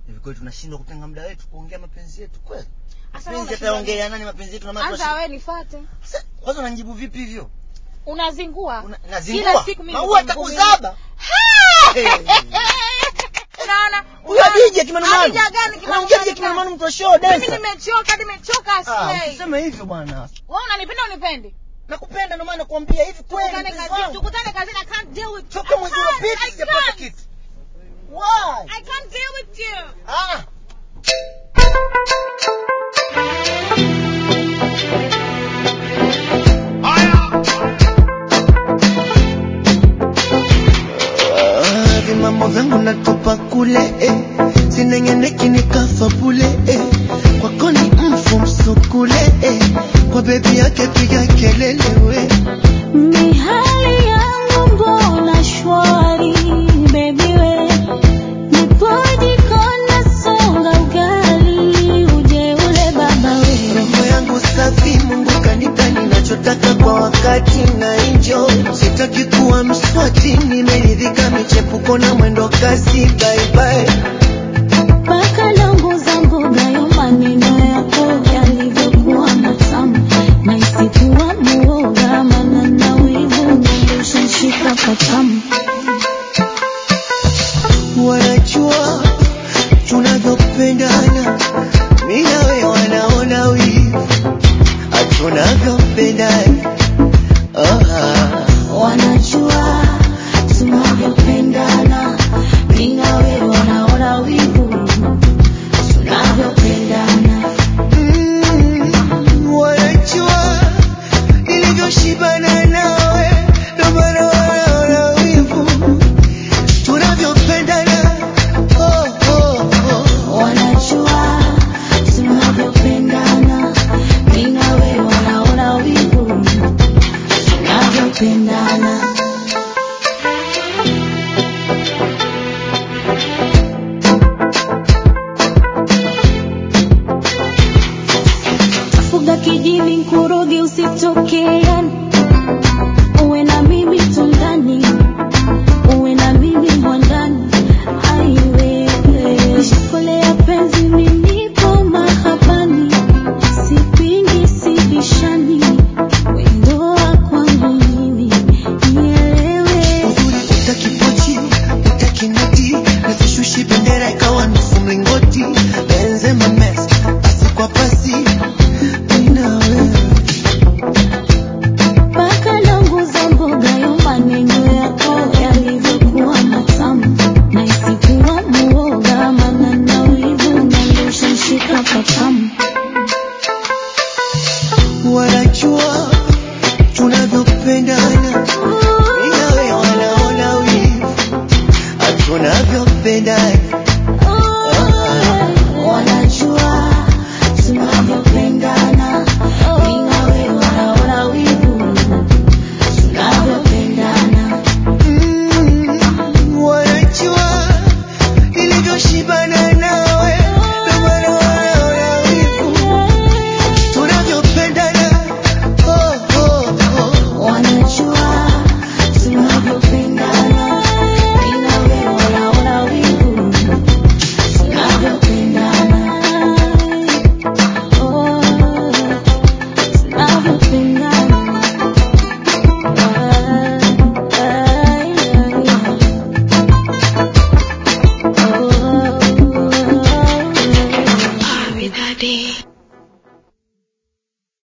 hivi kweli tunashindwa kutenga muda wetu kuongea mapenzi yetu kweli Sasa wewe mapenzi unashindwa yataongelea nani mapenzi yetu na maana anza wewe nifuate Sasa, kwanza unanijibu vipi hivyo unazingua Una- Kila nazingua siku mimi maua nitamvumilia. atakuzaba Hey. unaona huyo DJ kimanumanu Adija gani anaongea kimanumanu DJ kimanumanu gani? mtu wa show mimi dancer nimechoka nimechoka ah aslay usiseme hivyo bwana wewe unanipenda unipendi nakupenda ndio maana nakwambia hivi kweli tukutane mpenzi kazini wangu. tukutane kazini i can't deal with toka I mwezi can't, uliopita I sijapata can't. kitu why I can't deal with you ah Ah, vimambo vyangu natupa kule eh. sinengeneki nikafa bule eh. kwako ni mfu msukule eh. kwa bebi yake piga kelele we Mihali yangu mbona shwari baby we Nipoje kona songa ugali uje ule baba we roho yangu safi mungu kanipa ninachotaka kwa wakati na injo sitaki kuwa mswati nimeridhika michepuko na mwendo kasi baibai Paka langu za mboga yo maneno yako yalivyokuwa matamu na isikuwa muoga maana na wivu ushashika patamu wanajua tunavyopendana mi nawe wanaona wivu tunavyopendana oh, Wanajua tunavyopendana mimi na wewe wanaona wivu tunavyopendana mm, wanajua nilivyoshibana nawe ndo maana wanaona wivu tunavyopendana oh, oh, oh. Wanajua tunavyopendana mimi na wewe wanaona wivu tunavyopendana fuga kijini nkuroge usitokeani uwe na mimi tundani uwe na mimi mwandani aiwewe shikole ya penzi minipo mahabani sipingi sibishani wendoa kwangu mimi nielewe uzuri utakipochi utakinati nasishushi bendera ikawa nusu mlingoti benzema mes pasi kwa pasi inawe Paka langu za mboga yo maneno yako yalivyokuwa matamu na isikuwa muoga maana na wivu nalosha mshika patamu wanajua tunavyopendana inawe wanaona wivu tunavyopendana